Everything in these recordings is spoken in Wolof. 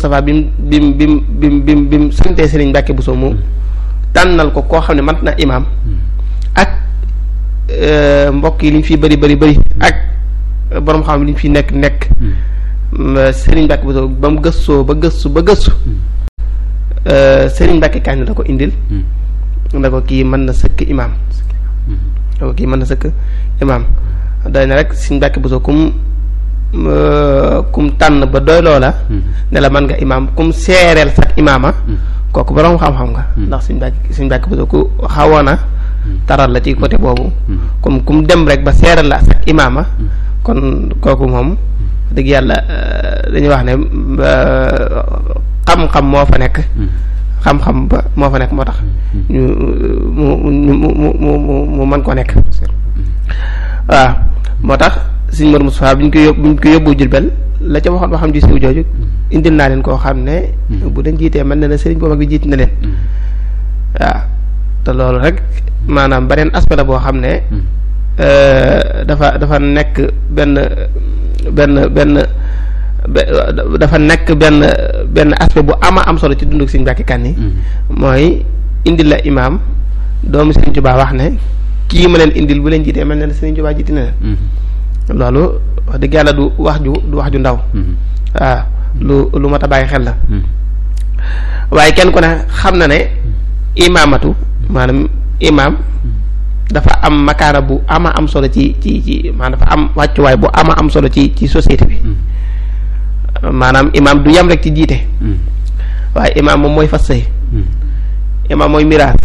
Moustapha bi mu bi mu bi mu bi mu bi mu bi mu santee Serigne Mbacke Bousso mu tànnal ko koo xam ne mat na imaam ak mbokk yi li ñu fi bëri bëri bëri ak borom xam li ñu fi nekk nekk Serigne Mbacke Bousso ba mu gëstoo ba gëstu ba gëstu Serigne Mbacke kañ la ko indil. na ko kii mën na sëkk imaam. na ko kii mën na sëkk imaam doy na rek Serigne Mbacke Bousso kum kum tànn ba doy loola. ne la mën nga imaam kum seereel sax imaama. kooku borom xam-xam nga. ndax Serigne Mbacke Serigne Mbacke Bousso ku xawoon a taral la ci côté boobu. comme kum dem rek ba seereel la sax imaama. kon kooku moom. dëgg yàlla dañuy wax ne xam-xam moo fa nekk. xam-xam ba moo fa nekk moo tax. ñu mu mu mu mu mu mën koo nekk. waaw moo tax suñ Mor Moustapha bi ñu ko yób bi ñu ko yóbbu Jurbel la ca waxoon ba xam ji siw jooju indil naa leen koo xam ne. bu dañ jiitee mën na ne sëriñ boobu ak bi jiit na leen. waaw te loolu rek maanaam beneen aspect la boo xam ne. dafa dafa nekk benn. benn benn dafa nekk benn benn aspect bu ama am solo ci dunduk Sëriñ Mbàkke Kanni mooy indil la imaam doomu Sëriñ Tuubaa wax ne kii ma leen indil bu leen jiitee mel ne Sëriñ Tuubaa jiiti na leen loolu wax dëgg yàlla du wax ju du wax ju ndaw waaw lu lu mat a bàyyi xel la waaye kenn ku ne xam na ne imaamatu maanaam imaam dafa am makaana bu ama am solo ci ci ci maanaam dafa am wàccuwaay bu ama am solo ci ci société bi maanaam imaam du yem rek ci jiite waaye imaam moom mooy fas sëy imaam mooy miraas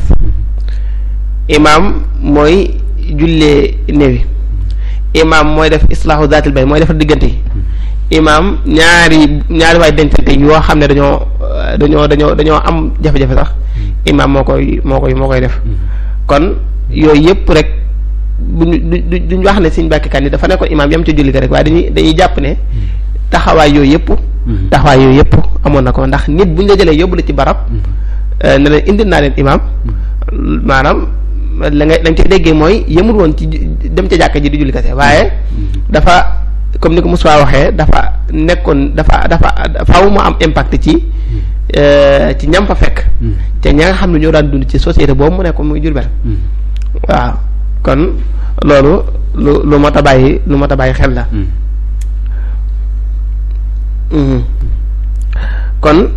imaam mooy jullee néewi imaam mooy def islaahu zaatil bay mooy defar diggante yi imaam ñaari ñaari waay dencante yoo xam ne dañoo dañoo dañoo dañoo am jafe-jafe sax imaam moo koy moo koy moo koy def kon yooyu yëpp rek buñ du duñ wax ne Sëriñ Mbàkke Kanni dafa nekkoon imaam yam ca julli ga rek waaye dañuy dañuy jàpp ne taxawaay yooyu yëpp taxawaay yooyu yëpp amoon na ko ndax nit buñ la jëlee yóbbu la ci barab ne leen indil naa leen imaam maanaam la nga la nga ci déggee mooy yëmul woon ci dem ca jàkka ji di julli kese waaye dafa comme ni ko Moussa waxee dafa nekkoon dafa dafa faaw mu am impact ci ci ñam fa fekk te ña nga xam ne ñoo daan dund ci société boobu mu nekkoon muy Jurbel waaw kon loolu lu lu mat a bàyyi lu mat a bàyyi xel la kon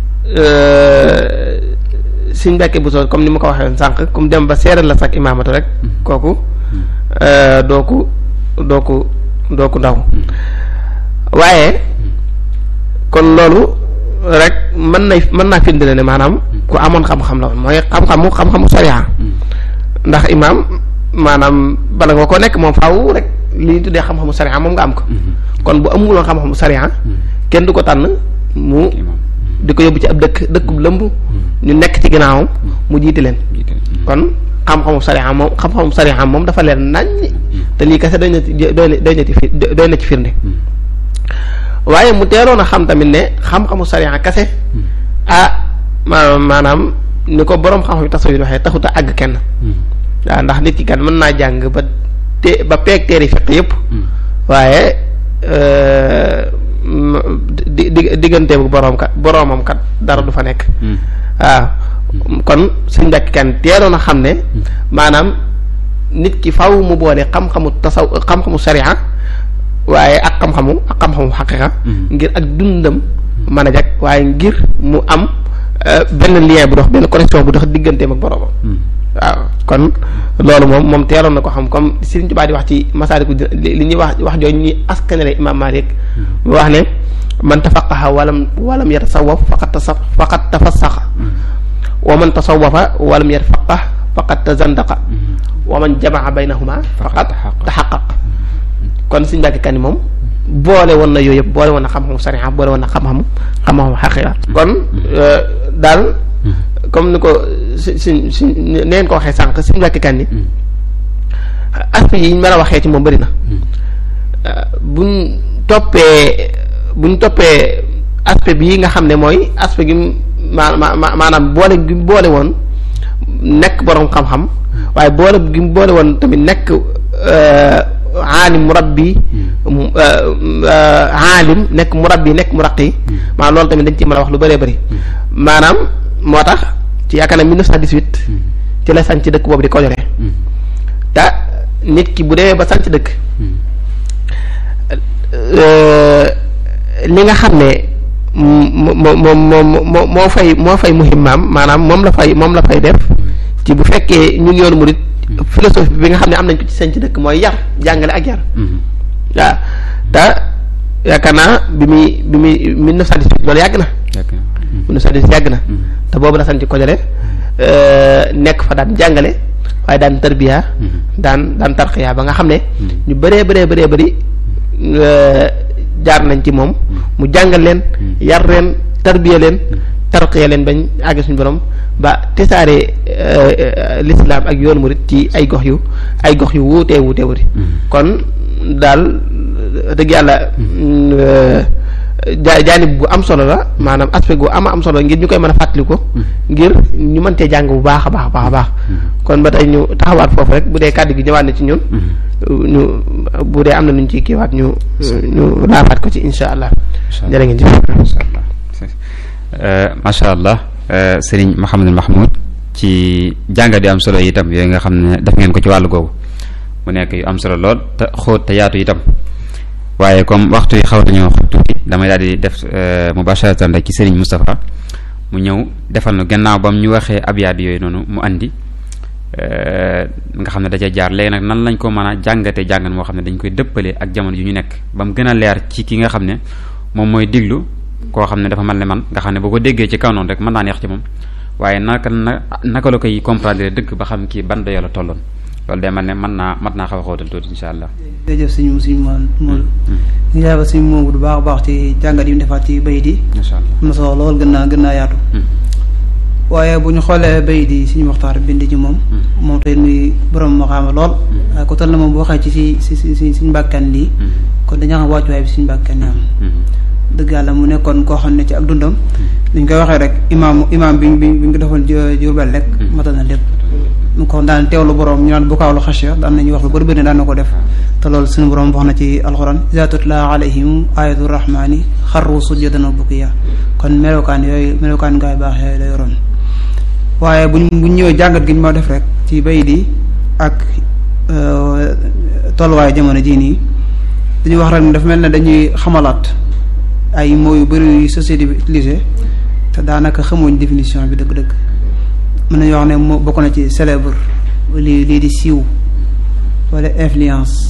Sëriñ Mbàkke Bousso comme ni ma ko waxee woon sànq comme dem ba seeral la sax imaamatu rek kooku doo ko doo ko doo ko ndaw waaye kon loolu rek mën na mën naa firndile ne maanaam ku amoon xam-xam la woon mooy xam-xamu xam-xamu sariya ndax imaam maanaam bala nga ko nekk moom faaw rek li ñu tuddee xam-xamu sariya moom nga am ko kon bu amuloon xam-xamu sariya kenn du ko tànn mu di ko yóbbu ci ab dëkk dëkkub lëmb ñu nekk ci ginnaawam mu jiite leen kon xam-xamu sariya moom xam-xamu sariya moom dafa leen nañ te lii kese doy na ci doy na doy na ci fi doy na ci firnde waaye mu teeloon a xam tamit ne xam-xamu sariya kese ah maanaam maanaam ni ko boroom xam-xam tasawuf waxee taxut a àgg kenn waaw ndax nit ki kan mën naa jàng ba te ba peeg teeri fiq yëpp waaye di di diggante bu boroom kat boroomam kat dara du fa nekk waaw kon suñ mbàkk kan teeloon a xam ne maanaam nit ki faw mu boole xam-xamu tasaw xam-xamu sariya waaye ak xam-xamu ak xam-xamu xaqiqa ngir ak dundam mën a jag waaye ngir mu am benn lien bu dox benn connexion bu dox digganteem ak boroomam waaw kon loolu moom moom teeloon na ko xam comme Sëriñ Tuubaa di wax ci Masaaliku li ñuy wax wax jooju ñuy askanale Imaam Maalik mu wax ne man tafaqaha walam walam yatasawwaf faqad tasa faqad tafassaqa wa man tasawwafa walam yatafaqah faqad tazandaqa wa man jamaa baynahuma faqad taxaqaq kon Sëriñ Mbàkke Kanni moom boole woon na yooyu yëpp boole woon na xam-xamu sariya boole woon na xam-xamu xam-xamu xaqiqa kon daal comme ni ko si si si neen ko waxee sànq Sëriñ Mbàkke Kanni aspect yi ñu mën a waxee ci moom bëri na buñ toppee buñ toppee aspect bii nga xam ne mooy aspect gi ma maanaam boole gi boole woon nekk boroom xam-xam waaye boole gi boole woon tamit nekk aalim murabbi aalim nekk murabbi nekk muraqi maanaam loolu tamit dañ ci mën a wax lu bëree bëri maanaam moo tax ci yaakaar naa 1918 ci la sanc dëkk boobu di Kojore te nit ki bu demee ba sanc dëkk li nga xam ne moom moom moo moo fay moo fay muhimmaam maanaam moom la fay moom la fay def ci bu fekkee ñun yoonu murit philosophie bi nga xam ne am nañ ko ci sanc dëkk mooy yar jàngale ak yar waaw te yaakaar naa bi muy bi muy mille neuf cent dix-huit loolu yàgg na mille neuf cent dix yàgg na te boobu la sanc Kojore nekk fa daan jàngale waaye daan tarbiya daan daan tarxiya ba nga xam ne ñu bëree bëree bëree bëri jaar nañ ci moom mu jàngal leen yar leen tarbiya leen tarqiya leen bañ àgg suñu borom ba tesaare l'islam ak yoonu murit ci ay gox yu ay gox yu wuutee wuutee wuti kon daal dëgg yàlla ja jaanib bu am solo la maanaam aspect gu ama am solo ngir ñu koy mën a fàttaliku ngir ñu mën cee jàng bu baax a baax a baax a baax kon ba tey ñu taxawaat foofu rek bu dee kàddu gi ñëwaat na ci ñun ñu bu dee am na nuñ ciy kiiwaat ñu ñu laafaat ko ci insha allah jërë ngeen jëf macha allah sëriñ Mouhamadul Mahmoud ci jàngat yu am solo yi itam yooyu nga xam ne def ngeen ko ci wàllu googu mu nekk yu am solo lool te xóot te yaatu itam waaye comme waxtu yi xaw nañoo xóot tuuti damay daal di def mubasharatan rek ci sëriñ Moustapha mu ñëw defal nu gannaaw ba mu ñu waxee abyaat yooyu noonu mu andi nga xam ne da ca jaar léegi nag nan lañ ko mën a jàngate jàngan moo xam ne dañ koy dëppale ak jamono yu ñu nekk ba mu gën a leer ci ki nga xam ne moom mooy diglu koo xam ne dafa mel ne man nga xam ne boo ko déggee ci kaw noonu rek mën naa neex ci moom waaye naka na naka la koy comprendre dëgg ba xam kii ban dayoo la tolloon loolu day mel ne mën naa mat naa xaw a xóotal tuuti insha allah. jërëjëf suñu suñu moom moom. ñu jaay ba suñu moom bu baax a baax ci jàngat yi mu defaat ci bayit yi. macha allah am na solo lool gën naa gën naa yaatu. waaye bu ñu xoolee bayit yi suñu waxtaan bind ci moom. moom tey muy borom maxaama lool. waaye ku toll na moom bu waxee ci si si si suñu mbàkkan lii. kon dañoo xam wàccuwaay bi suñu mbàkkan yi am. dëgg yàlla mu nekkoon koo xam ne ci ak dundam. li ñu koy waxee rek imaam imaam bi bi bi ñu ko defoon Jurbel rek. matal na lépp. mu ko daan teewlu borom ñu naan bu kaawlu xasya daan nañu wax lu bëri bëri daan na ko def te loolu suñu borom wax na ci alxuraan iza tutla alayhim ayatu rahmani xarru sujjadan wa bukiya kon melokaan yooyu melokaan ngaay baax yooyu la yoroon waaye buñ buñ ñëwee jàngat gi ñu ma def rek ci bay di ak tolluwaayu jamono jii nii dañuy wax rek ne dafa mel ne dañuy xamalaat ay mots yu bëri yu société bi utilisé te daanaka xamuñ définition bi dëgg-dëgg mën nañu wax ne moo bokk na ci célèbre lii lii di siiw wala influence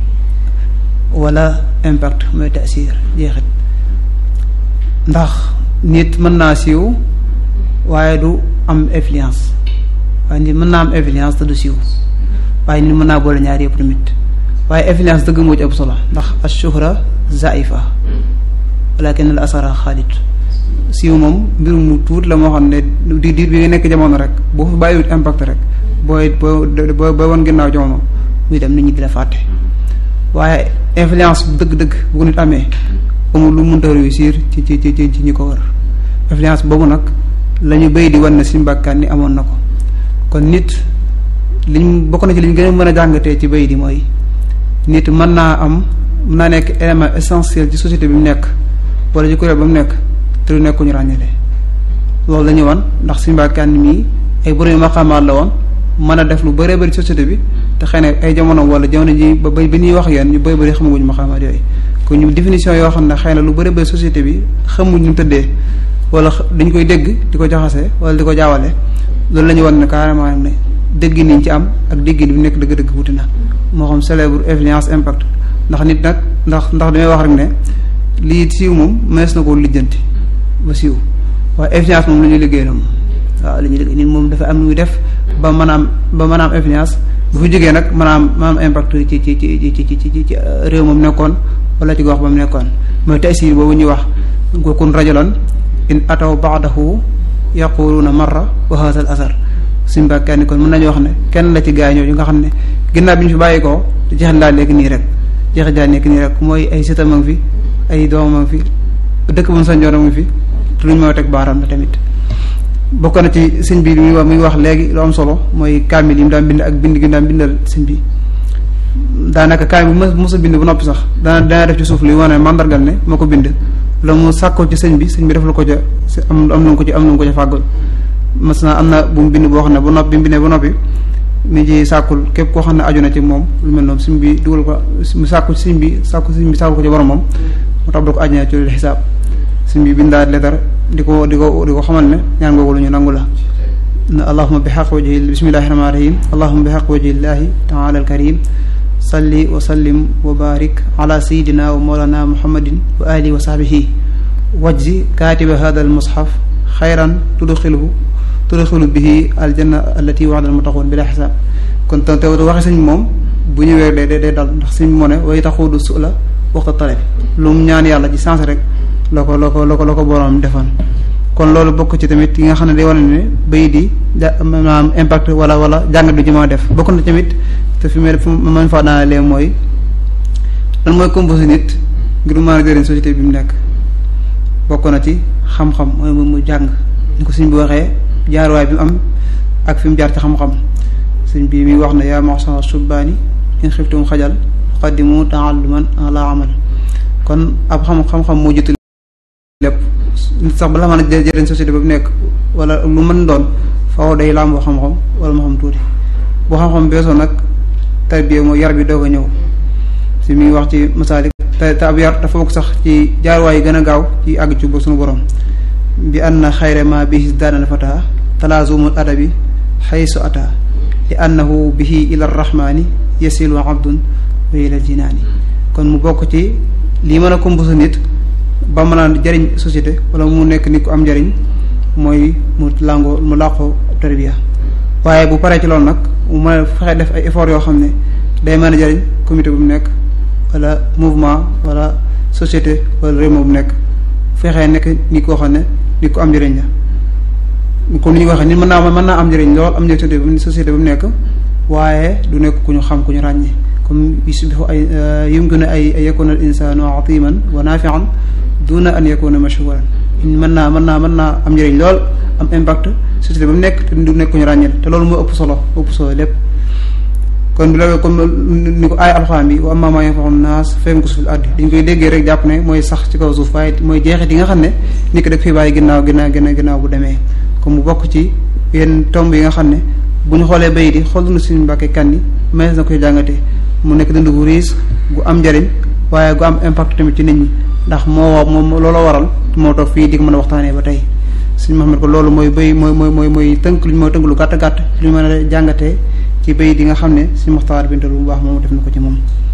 wala impact mooy tasir jeexit ndax nit mën naa siiw waaye du am influence waaye nit mën naa am influence te du siiw waaye nit mën naa boole ñaar yëpp tamit waaye influence dëgg moo ci ëpp solo ndax ashuhra zaifa walakin al asara xaalit siiw moom mbir mu tuut la moo xam ne di diir bi nga nekk jamono rek boo fi bàyyiwut impact rek booy boo boo booy woon ginnaaw jamono muy dem nit ñi di la fàtte waaye influence dëgg-dëgg bu ko nit amee amul lu mënta réussir ci ci ci ci ñi ko wër influence boobu nag la ñu béy di wan ne suñu bàkkaan ni amoon na ko kon nit liñ bokk na ci liñ gën a mën a jàngatee ci béy di mooy nit mën naa am mën naa nekk élément essentiel ci société bi mu nekk wala ci kuréel ba mu nekk te du nekk ñu ràññale loolu la ñu wan ndax suñu mbàkkaan mii ay borom maqaamaat la woon mën a def lu bëree bëri société bi te xëy na ay jamono wala jamono ji ba ba ñuy wax yéen ñu bëri bëri xamaguñu maqaamaat yooyu kon ñu définition yoo xam ne xëy na lu bëri bëri société bi xamuñ ñu tëddee wala dañ koy dégg di ko jaxase wala di ko jaawale loolu la ñu wan ne carrément ne dégg niñ ci am ak dégg ni bi nekk dëgg-dëgg wuti na moo xam célèbre influence impact ndax nit nag ndax ndax damay wax rek ne lii siiw moom mënees na koo lijjanti ba siiw waaye influence moom la ñuy liggéey la moom waaw la ñuy liggéey nit moom dafa am muy def ba mën a am ba mën a am influence bu fi jógee nag mën a am mën a am impact ci ci ci ci ci ci ci réew moom nekkoon wala ci gox ba mu nekkoon mooy taysir boobu ñuy wax kun rajulan in ataw baadahu yaquluuna marra wa hadha al asar suñu mbàkkaa ni kon mën nañu wax ne kenn la ci gaa ñooñu nga xam ne ginnaaw bi ñu fi bàyyi ko jeexit daa nekk nii rek jeexit daa nekk nii rek mooy ay sëtam a ngi fi ay doomam a ngi fi dëkk bu mu sañoon a ngi fi te luñ moo teg baaraam la tamit bokk na ci sëñ bi muy wax muy wax léegi lu am solo mooy kaamil yi mu daan bind ak bind gi mu daan bindal sëñ bi daanaka kaay bu mos mos a bind ba noppi sax dana dana def ci suuf li wane mandargal ne moo ko bind la mu sàkkoo ci sëñ bi sëñ bi def la ko ca am am na ko ci am na ko ca fàggul mas na am na bu mu bind boo xam ne ba noppi bi mu bindee ba noppi mi ci sàkkul képp koo xam ne aju na ci moom lu mel noonu sëñ bi dugal ko mu sàkku ci sëñ bi sàkku sëñ bi sàkku ko ci borom moom mu tabal ko àjjana ci lu xisaab sëñ bi bindaat leetar di ko di ko di ko xamal ne ñaan googu lu ñu nangu la allahuma bi xaq wajhi bismillahi rahmaani rahim allahuma bi xaq wajhillahi taala alkarim salli wa sallim wa barik ala sayidina wa mawlana muhammadin wa alihi wa sahbihi wajzi kaatiba hada almushaf xayran tudxiluhu tudxilu bihi aljanna allati waxda almutaqoon bila xisaab kon te te waxe sëñ moom bu ñëwee day day dal ndax sëñ moo ne way taxuudu su la waxta taleb lu mu ñaan yàlla ci sens rek la ko la ko la ko la ko boroom defoon kon loolu bokk ci tamit yi nga xam ne day wane ne bay di ja maanaam impact wala wala jàngat du ci mën a def bokk na tamit te fi mu fu man faa daanalee mooy lan mooy composé nit ngir mën a jëriñ société bi mu nekk bokk na ci xam-xam mooy mu jàng ni ko suñ bi waxee jaarwaay bi mu am ak fi mu jaar ci xam-xam suñ bi mi wax na yaa maxsara subbaani in xiftum xajal qaddimu taalluman ala amal kon ab xam xam-xam moo jiitu lépp nit sax bala mën a jëriñ société ba mu nekk wala lu mën doon faaw day làmboo xam-xam wala mu xam tuuti boo xam-xam beesoo nag tarbiya mooy yar bi doog a ñëw si mi ngi wax ci masaalik te te ab yar dafa bokk sax ci jaarwaay yi gën a gaaw ci àgg ci ba suñu borom bi anna xayra ma bihi daanal fata talaazumul adabi xaysu ata li annahu bihi ila rahmani yasilu abdun wa ila jinaani kon mu bokk ci lii mën a composé nit ba mën a jëriñ société wala mu nekk nit ku am njëriñ mooy mu làngoo mu làqoo tarbiya waaye bu paree ci loolu nag mu mën a fexe def ay effort yoo xam ne day mën a jëriñ comité bu mu nekk wala mouvement wala société wala réew bu mu nekk fexee nekk nit koo xam ne nit ku am njëriñ la comme ni ñu ko waxee nit mën naa mën naa am njëriñ lool am njëriñ société société bu mu nekk waaye du nekk ku ñu xam ku ñu ràññee comme yusbihu ay yumkinu ay ay yakuna al insanu atiman wa nafian duna an yakuna mashhuran mën naa mën naa mën naa am njëriñ lool am impact société ba mu nekk te du nekk ku ñu ràññeel te loolu moo ëpp solo ëpp solo lépp kon loolu comme ni ko aay alxuraan bi wa ammaa maa yanfa'u naas fayamkusu fil ardi dañ koy déggee rek jàpp ne mooy sax ci kaw suuf waaye mooy jeexit yi nga xam ne nit ki daf fi bàyyi ginnaaw ginnaaw ginnaaw ginnaaw bu demee comme mu bokk ci yenn tomb yi nga xam ne bu ñu xoolee bay di xool na suñu mbàkke kan yi mees na koy jàngatee mu nekk dund gu riis gu am njëriñ waaye gu am impact tamit ci nit ñi ndax moo moom looloo waral moo toog fii di ko mën a waxtaanee ba tey suñu Muhammad ko loolu mooy bay mooy mooy mooy mooy tënk lu mooy tënk lu gàtt gàtt lu ñu mën a jàngatee ci bay di nga xam ne suñu Muxtaar bintal bu baax moom def na ko ci moom.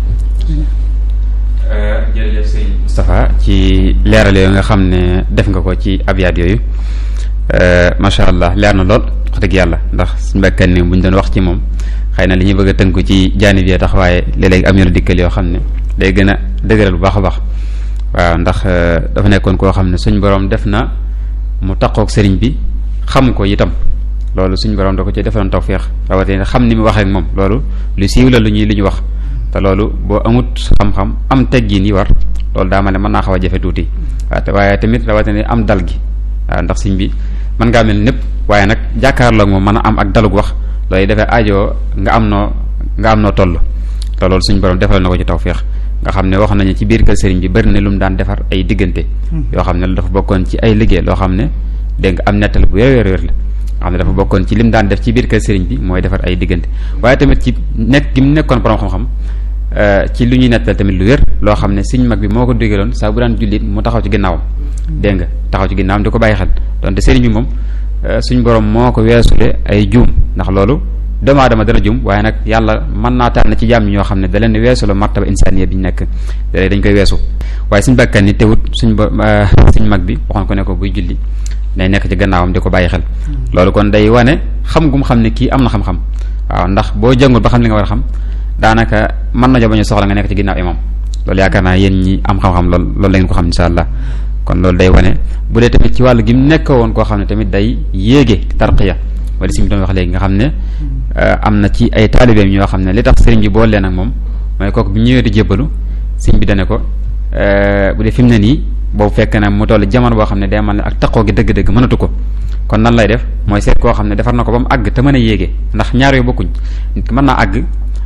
jërëjëf sëñ Moustapha ci leeral yooyu nga xam ne def nga ko ci abyaat yooyu macha allah leer na lool wax dëgg yàlla ndax suñu mbekkan ni bu ñu doon wax ci moom xëy na li ñuy bëgg a tënku ci jaanib yi tax waaye léeg-léeg am yoonu dikkal yoo xam ne day gën a dëgëral bu baax a baax waaw ndax dafa nekkoon koo xam ne suñ borom def na mu taqoog sëriñ bi xam ko itam loolu suñ borom da ko ci defoon tawféex rawatina xam ni mu waxee ak moom loolu lu siiw la lu ñuy lu ñu wax te loolu boo amut xam-xam am teggin yi war loolu daa ma ne mën naa xaw a jafe tuuti waaw te waaye tamit rawatina am dal gi waaw ndax sëñ bi mën ngaa mel népp waaye nag jàkkaarloo moom mën a am ak dalug wax loolu dafay aajoo nga am noo nga am noo toll te loolu suñ borom defal na ko ci tawféex nga xam ne wax nañu ci biir kër sëriñ bi bari na lu mu daan defar ay diggante yoo xam ne dafa bokkoon ci ay liggéey loo xam ne dégg nga am nettal bu wér wér la nga xam ne dafa bokkoon ci lim daan def ci biir kër sëriñ bi mooy defar ay diggante waaye tamit ci nekk gi mu nekkoon borom xam-xam ci lu ñuy nettal tamit lu wér loo xam ne sëñ mag bi moo ko digaloon saa bu daan jullit mu taxaw ci ginnaawam dégg nga taxaw ci ginnaawam di ko bàyyi xel donte sëriñ bi moom suñ borom moo ko weesule ay juum ndax loolu doomu aadama dana jum waaye nag yàlla mën naa tànn ci jàmm ñoo xam ne da leen weesu la martaba insaniya bi ñu nekk da dañ koy weesu waaye suñ bakkan ni teewut suñ ba suñ mag bi waxoon ko ne ko buy julli day nekk ci gannaawam di ko bàyyi xel loolu kon day wane xam gum xam ne kii am na xam-xam waaw ndax boo jëngul ba xam li nga war a xam daanaka mën na jo bañu soxla nga nekk ci ginnaaw imam loolu yaakaar naa yéen ñi am xam-xam lool loolu la ngeen ko xam insha allah kon loolu day wane bu dee tamit ci wàllu gi mu nekk woon koo xam ne tamit day yéege tarqiya wala si mu doon wax léegi nga xam ne am na ci ay taalibeem ñoo xam ne li tax sëriñ bi boole leen ak moom mooy kooku bi ñëwee di jébbalu sëriñ bi dane ko bu dee fi mu ne nii boobu fekk na mu toll jamono boo xam ne day man ne ak taqoo gi dëgg-dëgg mënatu ko kon nan lay def mooy seet koo xam ne defar na ko ba mu àgg te mën a yéege ndax ñaar yooyu bokkuñ nit ki mën naa àgg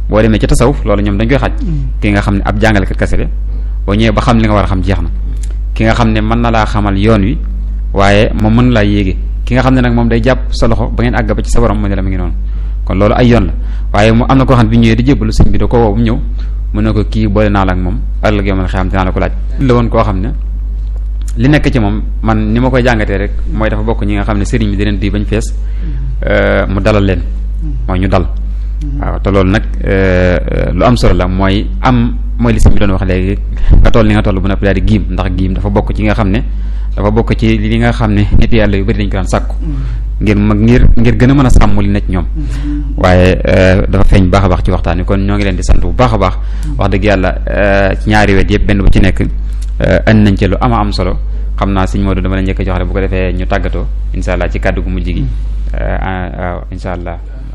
boo demee ci tasawuf loolu ñoom dañ koy xaj ki nga xam ne ab jàngalekat kese la boo ñëwee ba xam li nga war a xam jeex na ki nga xam ne mën na laa xamal yoon wi waaye moom mën laa yéege ki nga xam ne nag moom day jàpp sa loxo ba ngeen àgg ba ci sa borom mu ne la mu ngi noonu kon loolu ay yoon la waaye mu am na koo xam ne bi ñëwee di jébbalu sëñ bi da ko woo bu ñëw mu ne ko kii boole naa la ak moom ëllëg yow man xam dinaa la ko laaj la woon koo xam ne li nekk ci moom man ni ma koy jàngatee rek mooy dafa bokk ñi nga xam ne sëriñ bi da leen di bañ fees mu dalal leen mooy ñu dal waaw te loolu nag lu am solo la mooy am mooy li sëñ bi doon wax léegi nga toll li nga toll bu noppi daal di giim ndax giim dafa bokk ci nga xam ne dafa bokk ci li nga xam ne nit yàlla yu bari dañ ko daan sàkku ngir mag ngir ngir gën a mën a sàmm li nekk ñoom waaye dafa feeñ baax a baax ci waxtaan wi kon ñoo ngi leen di sant bu baax a baax wax dëgg yàlla ci ñaari wet yëpp benn bu ci nekk andi nañ ci lu ama am solo xam naa sëñ Modou dama la njëkk a jox rek bu ko defee ñu tàggatoo insha allah ci kàddu gu mujj gi waaw insha allah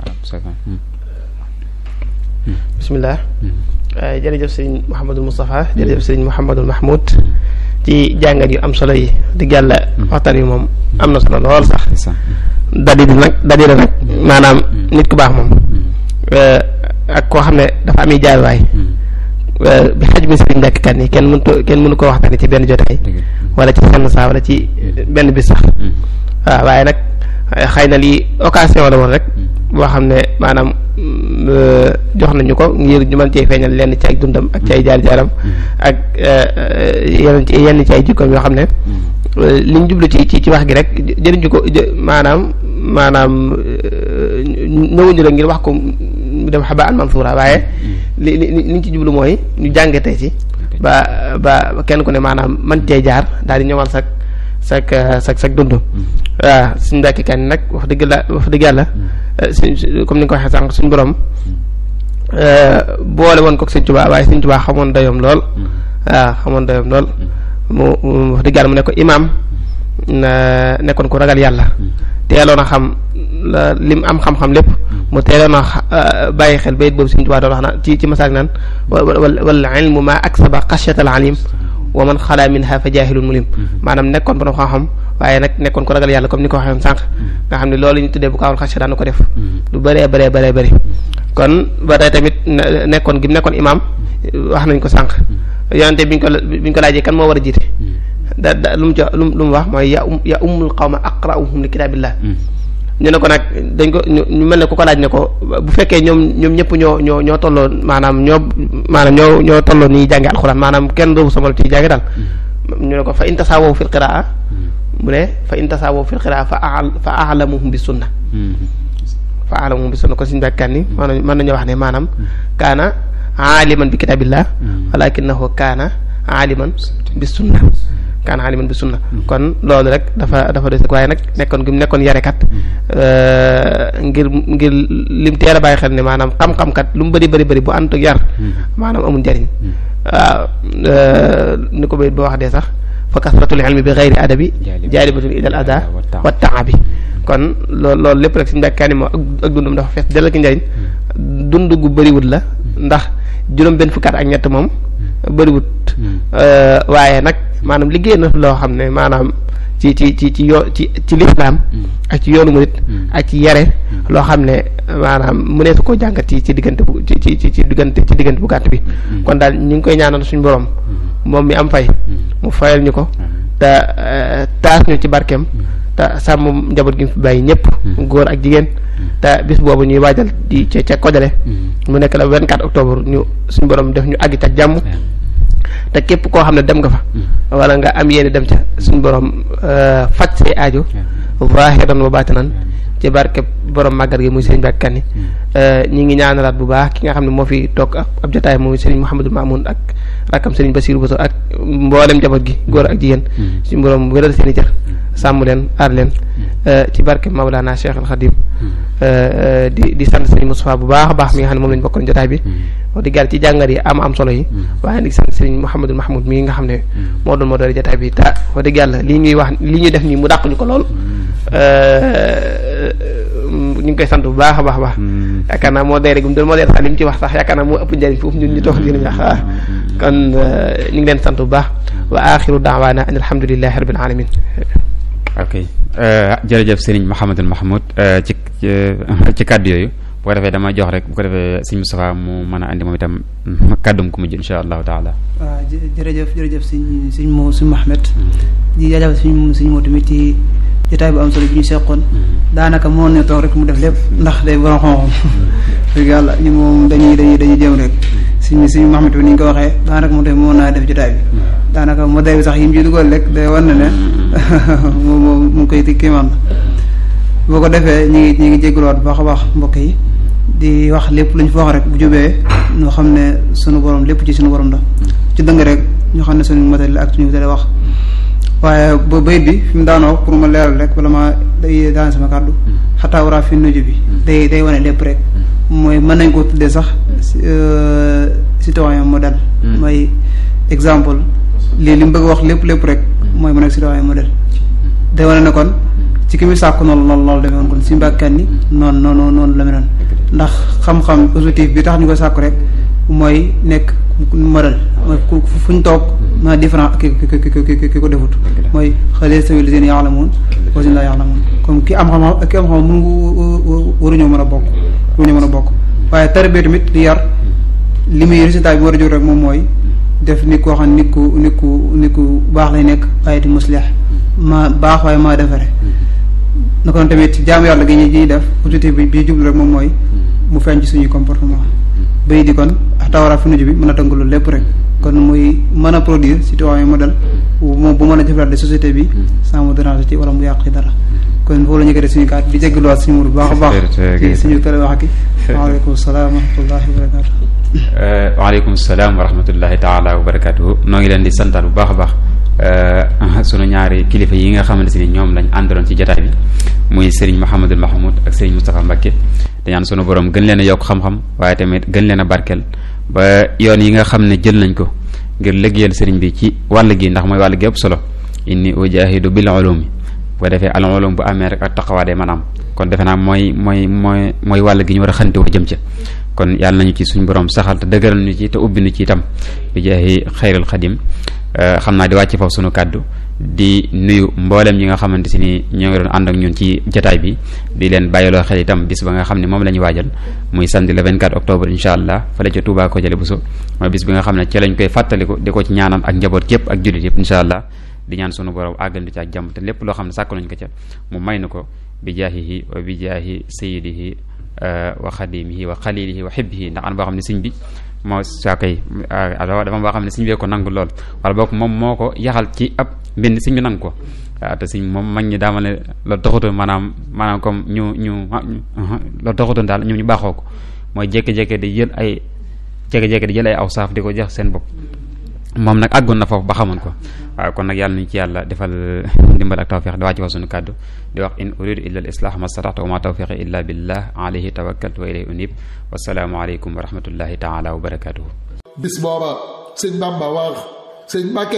bismillah jërëjëf sëñ Mouhamadul Moustapha jërëjëf sëñ Mouhamadul Mahmoud ci jàngat yu am solo yi di yàlla waxtaan wi moom am na solo lool sax dadi di nag dadi la nag maanaam nit ku baax moom ak koo xam ne dafa ami jaaywaay bi xaj mi sëriñ Mbàkke Kan yi kenn mënu kenn mënu koo waxtaane ci benn jotaay wala ci senn saa wala ci benn bis sax waaw waaye nag xëy na lii occasion la woon rek boo xam ne maanaam jox nañu ko ngir ñu mën cee feeñal lenn ci ay dundam ak ci ay jaar-jaaram ak yenn ci yenn ci ay jikkoom yoo xam ne li ñu jublu ci ci ci wax gi rek jëriñu ko maanaam maanaam ñëwuñu rek ngir wax ko mu dem xaba an mansuura waaye li li li ñu ci jublu mooy ñu jàngatee ci ba ba kenn ku ne maanaam man cee jaar daal di ñëwal sak sak sak sak dund waaw suñu mbàkki kan nag wax dëgg la wax dëgg yàlla suñ comme ni nga ko waxee sànq suñu borom boole woon ko sëñ Tuubaa waaye sëñ Tuubaa xamoon dayoom lool waaw xamoon dayoom lool mu wax dëgg yàlla mu ne ko imaam nekkoon ko ragal yàlla teeloon a xam lim am xam-xam lépp mu teeloon a bàyyi xel bayit boobu sëñ Tuubaa doon wax naan ci ci masaak naan wal ilmu ma aksaba xasyatal alim wa man xalaa minha fa jaahilun mulim maanaam nekkoon borom xam-xam waaye nag nekkoon ko ragal yàlla comme ni ko waxee sànq nga xam ne loolu ñu tuddee bu kaawul xasya daan ko def lu bëree bëree bëree bëri kon ba tey tamit nekkoon gi mu nekkoon imaam wax nañ ko sànq yonente biñ ko biñ ko laajee kan moo war a jiite da da lu mu jox lu mu wax mooy ya um ya ummul qawma aqra'uhum li kitaabillah ñu ne ko nag dañ ko ñu mel ne ku ko laaj ne ko bu fekkee ñoom ñoom ñëpp ñoo ñoo ñoo tolloo maanaam ñoo maanaam ñoo ñoo tolloo ni jànge alxuraan maanaam kenn doobu sama ci jànge daal ñu ne ko fa in tasaawaw fil qiraa mu ne fa in tasaawaw fil qiraa fa a fa a'lamuhum bi sunna fa a'lamuhum bi sunna ko suñu bekkan ni maanaam mën nañoo wax ne maanaam kaana aaliman bi kitaabillah walakinahu kaana aaliman bi sunna kaan aliman bi sunna kon loolu rek dafa dafa des waaye nag nekkoon gi mu nekkoon yarekat ngir ngir lim teel a bàyyi xel ne maanaam xam-xam kat lu mu bëri bëri bëri bu ànd ak yar maanaam amul njariñ waaw ni ko bayit boo wax dee sax fa kasratul ilmi bi xeyri adabi jaalibatun ilal ada wa taabi kon loolu loolu lépp rek suñu mbàkkaani moo ak dundum dafa fees dell ki njariñ dund gu bëriwut la ndax juróom benn fukkaat ak ñett moom bëriwut waaye nag maanaam liggéey na loo xam ne maanaam ci ci ci ci yoo ci ci lislaam ak ci yoonu murit ak ci yare loo xam ne maanaam mu ne su koo jàngat ci ci diggante bu ci ci ci diggante ci diggante bu gàtt bi kon daal ñu ngi koy ñaanal suñu borom moom mi am fay mu fayal ñu ko te taas ñu ci barkeem te sàmm njaboot gi mu fi bàyyi ñëpp góor ak jigéen te bis boobu ñuy waajal di ca ca kojale mu nekk la 24 octobre ñu suñu borom def ñu àgg ca jàmm te képp koo xam ne dem nga fa wala nga am yéene dem ca suñu borom faj say aajo zaahiran wa baatinan ci barke borom màggal gi muy sëriñ Mbàkke Kanni ñi ngi ñaanalaat bu baax ki nga xam ne moo fi toog ab jotaay muy sëriñ Mouhamadou Mamoun ak rakkam sëriñ Bassirou Bousso ak mboolem njaboot gi góor ak jigéen suñu borom wéral seen i cër sàmm leen aar leen ci barke Mawlana Cheikh al Khadim di di sant sëriñ Moustapha bu baax a baax mi nga xam ne moom lañu bokkoon jotaay bi wax dëgg yàlla ci jàngat yi am am solo yi waaye di sant sëriñ Mouhamadou Mahmoud mii nga xam ne moo doon moo doon jotaay bi ta wax dëgg yàlla lii ñuy wax lii ñuy def nii mu dàq ñu ko lool ñu ngi koy sant bu baax a baax a baax yaakaar naa moo day rek mu moo dee sax li mu ci wax sax yaakaar naa moo ëpp njëriñ foofu ñun ñu toog di wax kon ñu ngi leen sant bu baax wa axiru daawaana an alhamdulillahi rabbil alamin ok jërëjëf Serigne Mouhamadul Mahmoud ci ci kàddu yooyu bu ko defee dama jox rek bu ko defee sëñ Moustapha mu mën a andi moom itam kàddum ku mujj insha allahu taala waaw jërëjëf jërëjëf sëñ sëñ moo sëñ Mahmed di jaajëfal suñ suñ moo tamit ci jotaay bu am solo bi ñu seqoon daanaka moo ne toog rek mu def lépp ndax day borom xam-xam dëgg yàlla ñu moom dañuy dañuy dañuy jéem rek suñ suñ Mahmed bi ni ñu ko waxee daanaka moom tamit moo naa def jotaay bi daanaka moo day bi sax yi mu ci dugal rek day wan ne ne moom moom mu ngi koy kiimaan boo ko defee ñu ngi ñu ngi jégaluwaat bu baax a baax mbokk yi di wax lépp lu ñu fa wax rek bu jubee ñoo xam ne sunu borom lépp ci sunu borom la ci dëng rek ñoo xam ne sunu matériel ak suñu matériel wax waaye ba bayit bi fi mu daanoo pour ma leeral rek wala ma day daan sama kàddu xataa waraa fi nuju bi day day wane lépp rek mooy mën nañ koo tuddee sax citoyen modèle mooy exemple lii li mu bëgg a wax lépp lépp rek mooy mu nekk citoyen modèle day wane ne kon ci ki muy sàkku noonu loolu loolu demee woon kon si mbàkkan ni noonu noonu noonu la mel noonu ndax xam-xam positif bi tax ñu koy sàkku rek mooy nekk modèle mooy fu ñu toog ma différent ki ki ki ki ko defut mooy xale sawi li seen yaalamuun wasin laa yaalamuun comme ki am xam-xam ak ki am xam-xam mun waruñoo mën a bokk waruñoo mën a bokk waaye tarbie tamit di yar li muy résultat bi war a jóg rek moom mooy def nit koo xam nit ku nit ku nit ku baax lay nekk waaye di muslih ma baax waaye maa defare na kon tamit jaamu yàlla gi ñuy def objectif bi bi jublu rek moom mooy mu feeñ ci suñuy comportement bay di kon tawara fi nuju bi mën a tënk loolu lépp rek kon muy mën a produire citoyen modèle moom bu mën a jëflante société bi sans mu déranger ci wala mu yàq ci dara kon foofu la ñu koy suñu kaat di jégaluwaat suñu mur bu baax a baax ci suñu télé wax ki waaleykum salaam wa rahmatullahi wa barakatu waaleykum salaam wa rahmatullahi taala wa barakatuhu noo ngi leen di santaat bu baax a baax sunu ñaari kilifa yi nga xamante ni ñoom lañ àndaloon ci jotaay bi muy Serigne Mouhamadul Mahmoud ak Serigne Moustapha Mbacké di ñaan sunu borom gën leen a yokk xam-xam waaye tamit gën leen a barkeel ba yoon yi nga xam ne jël nañ ko ngir liggéeyal Serigne bi ci wàll gi ndax mooy wàll gi ëpp solo inni ujahidu bil ulumi bu ko defee al ulum bu amee rek ak taqawaa day maanaam kon defe naa mooy mooy mooy mooy wàll gi ñu war a xante wa jëm ca kon yàlla nañu ci suñu borom saxal te dëgëral ñu ci te ubbi ñu ci itam bi jaahi xayrul xadim xam naa di wàcc foofu sunu kàddu di nuyu mboolem ñi nga xamante si ni ñoo ngi doon ànd ak ñun ci jotaay bi di leen bàyyiloo xel itam bis ba nga xam ne moom la ñu waajal muy samedi le 24 octobre incha allah fële ca Touba ko jële Bousso mooy bis bi nga xam ne ci lañ koy fàttaliku di ko ci ñaanal ak njaboot képp ak jullit yëpp incha allah di ñaan sunu borom àggal ñu ci ak jàmm te lépp loo xam ne sàkk nañ ko ca mu may nu ko bi jaahihi wa bi jaahi sayyidihi wa xadimihi wa xalilihi wa xibbihi ndax an boo xam ne sëñ bi moo saa koy dafa boo xam ne sëñ bee ko nangu lool wala boog moom moo ko yaxal ci ab mbind sëñ bi nangu ko waaw te sëñ moom mag ñi daama ne loolu taxutoon maanaam maanaam comme ñu ñu loolu taxutoon daal ñu ñu baaxoo ko mooy jékki-jékki di jël ay jékki-jékki di jël ay aw saaf di ko jox seen bopp moom nag àggoon na foofu ba xamoon ko waaw kon nag yàlla nañu ci yàlla defal ndimbal ak tawfiq di wàcc fa sunu kàddu di wax in uridu illa al islah ma stataxtu wa ma tawfiqi illa billah alayhi tawakkaltu wa ilayhi unib wasalaamu aleykum wa rahmatullahi taala wa barakatuhu bis booba sëñ Bamba wax sëñ Mbàkke